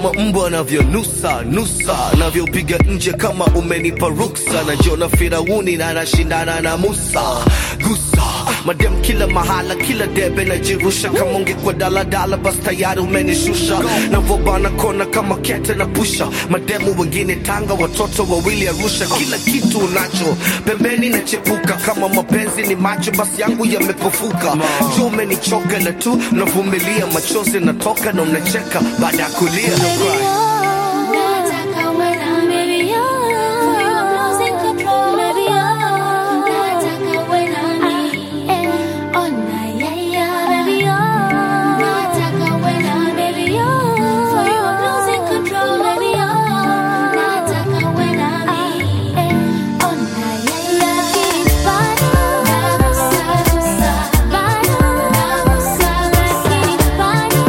kama mbwa anavyonusa nusa navyopiga nje kama umenipa ruksa najiona firauni na nashindana na musa gusa madem kila mahala kila debe najirusha kama ungekuwa daladala bas tayari umenishusha navobana kona kama kete na pusha mademu wengine tanga watoto wawili arusha kila kitu unacho pembeni nachepuka kama mapenzi ni macho basi yangu yamepofuka juu umenichoka na tu navumilia machozi natoka na unacheka baada ya kulia no cry. Nataka uwe nami. Baby, oh. For you, I'm losing control. Baby, oh. Nataka uwe nami. Oh, na, yeah, yeah. Baby, oh. Nataka uwe nami. Baby, oh. For you, I'm losing control. Baby, oh. Nataka uwe nami. Oh, na, yeah, yeah. Lakini bado nagusa, bado nagusa, lakini bado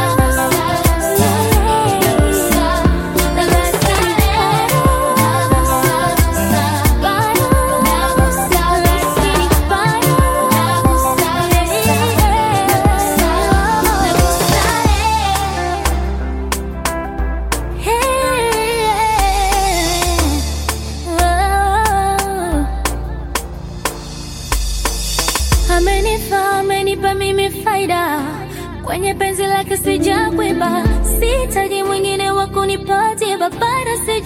Amenifaa, amenipa mimi faida kwenye penzi lake sijakwiba, sitaji mwingine wa kunipatia babara si